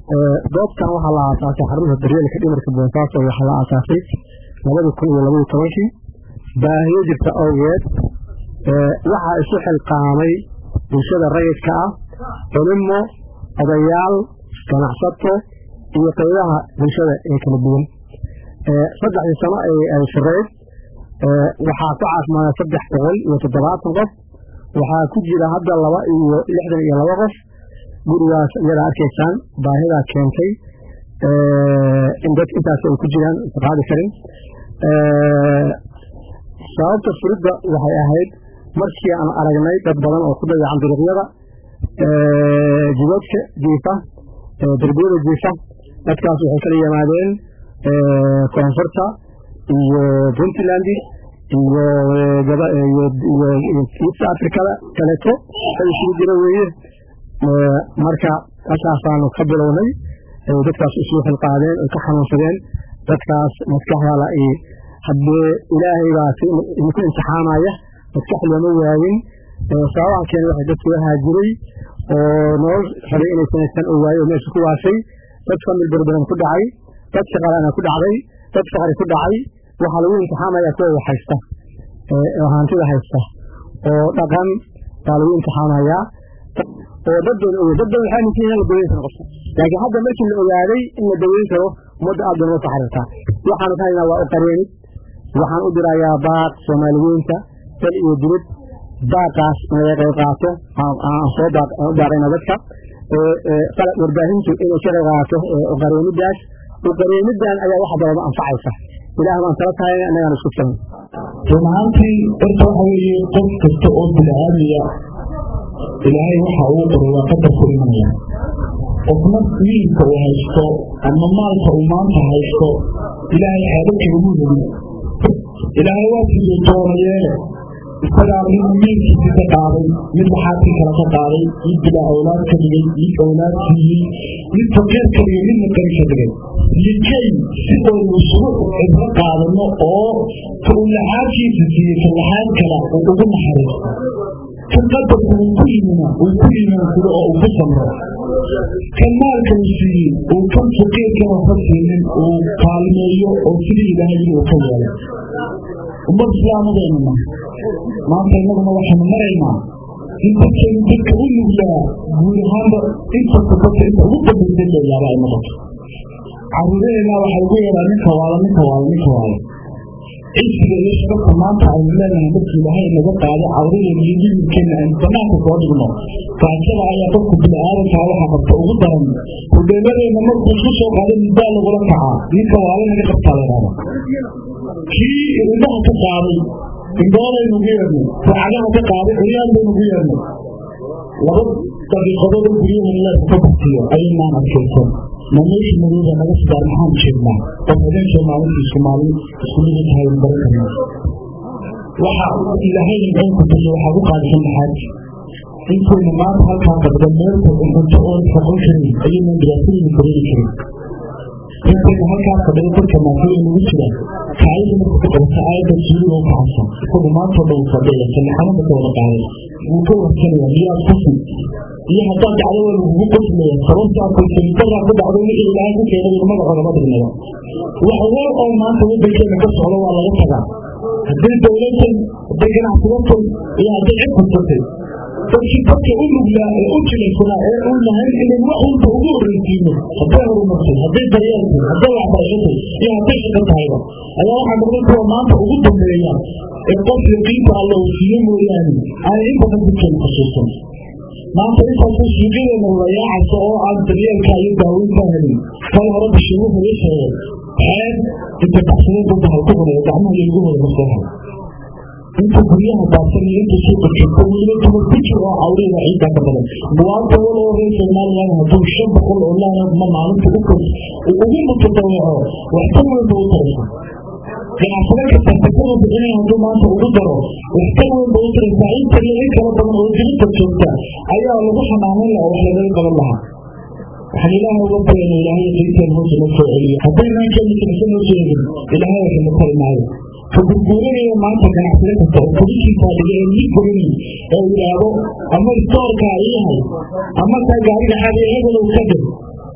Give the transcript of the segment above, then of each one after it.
goobtan waxaa la aasaasay xarunta daryeelka dhimarka boosaaso waxaa la aasaasay labada kun iyo labaiyo tobankii baahiyo jirta awgeed waxaa isu xilqaamay bulshada rayidka ah culimo odayaal ganacsato iyo qaybaha bulshada ee kala duwan saddexdii sano ay shaqeyd waxaa ku caafimaada saddex boqol iyo toddobaatan qof waxaa ku jira hadda laba iyo lixdan iyo laba qof gurigaas iyada arkaysaan baahidaa keentay in dad intaas ay ku jiraan qaadi karin sababta furidda waxay ahayd markii aan aragnay dad badan oo ku dayacan dariiqyada jidadka jiifa derbiyada jiifa dadkaas waxay kala yimaadeen koonfurta iyo puntland iyo east africada kaleeto ay isugu jira weeye marka halkaasaanu ka bilownay dadkaas isugu xilqaadeen ay ka xanuunsadeen dadkaas maskaxdala haddee ilaahay baa idinku imtixaamaya maskax looma waayin sababaha keena waxay dadku la haajiray oo nolol rabay inay samaystaan oo waayo oo meesha ku waashay dad famil berberan ku dhacay dad shaqalana ku dhacday dad faqri ku dhacay waxaa lagu imtixaamaya kuwa haysta oo hantida haysta oo dhaqan baa lagu imtixaamayaa oo dadooda oge dad badan waxaa minta in la daweyn karo qofka laakiin hadda markii la ogaaday in la daweyn karo ummadda aad bay noo taxariirtaa waxaanu ka haynaa waa u qareenid waxaan u dirayaa baaq soomaaliyeynta dal iyo dibad baaqaas in laga qayb qaato aan soo u baaqayna dadka warbaahintu inay ka qayb qaato uqareenidaas uqareenidan ayaa wax badan anfacaysa ilaah baan tala tahay annagaan isku filan run ahaantii horta waxa weeye qof kasta oo bini-aadmiya ilaahay waxa uu qoray waa qadar ku imanaya qofna wiilka uu haysto ama maalka uu maanta haysto ilaahay xeebo kagama helin ilaahay waa siiyey doonayeele isagaa mid miilkiisi ka qaaday mid maxaadkii kale ka qaaday mid bilaa awlaad ka dhigay mid awlaad siiyey mid faqiir ka dhigay midna qari ka dhigay likay si oynu isugu cibro qaadano oo ka uu laxaadkiisa siiyey ka laxaad kala uu ugu naxariisto ka qadarku uu ku yimina uu ku iimaansado oo uu ku samro kan maalka uu siiyey uu kan faqiirkana ka siinin uu kaalmeeyo oo sidii ilaahay uu ka yeelay ummad islaamadeenuna maanta innaguna waxaynu maraynaa in dadkaynu dadka u nuglaa guud ahaanba inta kubadda inta ugu dambaysa leeyaaba ay noqoto caruuraheena waxay ugu yeedhaa ninka waala ninka waala ninka waala cisiga iyo shababka maanta aynu leenahay markii ilaahay inaga qaado cawradeena iyo jilibkeena aynu banaanka soo dhigno gaajada ayaa dadku bini-aadankaa waxa qabta ugu daran hudheeladeena markuu isku soo qaado middaa lagula kacaa ninka waala naga qabtaa laydhahda kii indhaha ka qaaday indhoodaynu ugu yeedhnay racagaha ka qaaday curyaan baynu ugu yeedhnay laba daqiiqadood oo guryahan leerka ka baktiyo ayaynaan adkaysan mameesha madooda naga sidaa maxaan jeednaa oo habeenkee maalintii soomaalin isku mida tahay baran karna waxa ilaahay nimcoonku bixiyo waxaa ku qaadisan maxaaji intayna maanta halkaa qabda meelka cunto oon foqon karin ayaynan dhibaatooyina dareemi karin intayna halkaa fadhido dadka maafiyada nagu jira kaayada marka ku qabata aayadda jiiriga u kacasa isagu maantoo dhan fadhiya sanaxamada ka wada qaaday wuu ka warsanaya miyaad kusin iyo haddaad dhacdo waa lagugu qoslaya sababtaa kalsanidaraa ku dhacdo wixii ilaahay ku keenay magacooda ma dhignaba wax wal oo maanta waddankeena ka socdo waa laga tagaa hadday dowladtan hadday ganacsigatay iyo hadday cid kasbatay dadkii dadka u nuglaa ee u jilaysanaa ee u lahayn inay wax walba ugu horreysiino hadday horumartay hadday daryeeltay hadday waxbarashatay iyo hadday shaqo tahayba ayaa waxaa noqday kuwa maanta ugu dambeeya ee qof yaqiinta alla uu siiyo mooyaane aan in badan dadkeena xusuusan maanta intaasuu suuqyadeena wadayaacaysa oo aan daryeelka iyo daaweynta helin kal hore bashiimuhu ii sheegay xeeb inta baxsadeen dadka halku cunaya gacmaha iyo lugahooda ka soo hay inta guryaha baabsan iyo inta suuqa joogta weliba dumar ku jiro oo cawriyada ciidda ka badan muwaadda wal oo reer somaliland hadduu shan boqol oo laana ma maalinta u kor ugu mutadawaco waxtar weynba u taraysa ganacsade kasta sakada bixinaya hadduu maanta ugu daro waxtar weynba u taraysaa inta iyo in kala badan oo dibadda joogta ayaa lagu xanaaneyn lahaa wax lagaga qaban lahaa waxaan ilaahay uga baryana ilaahay qiinteen hoos inoo soo celiyo haddaynaan kelimisa noo sheegin ilaahay waxayna tari maayo ka gurguuranaya maanta ganacsade kasta oo kubikiisa dhiga ee mid goganin ee yidhaahdo ama istoorkaa iyahay ama kaa gaariga xaadiya hebelow ka dhig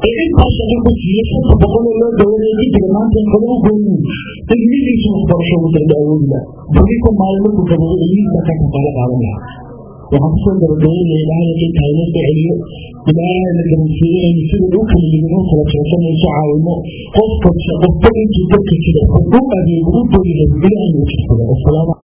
ee intaa shaqo ku siiya shanta boqoloo loo dawanaya didiga maanta kale u gooyin ilmihiisu waxbarasho ugu darda awoodila beri ka maalin markuu gabado ilmihiisa ka kafaalo qaadan lahaa waxaan kusoo gabagabeynaya ilaahay intaa inoo soo celiyo ilaahay la garansiiyo inaynu sida u kala yidin u kala toosanayso caawimo qofka qofba intuu dadka jira u adeego u dolihay ilaahay u jirsada wasalaam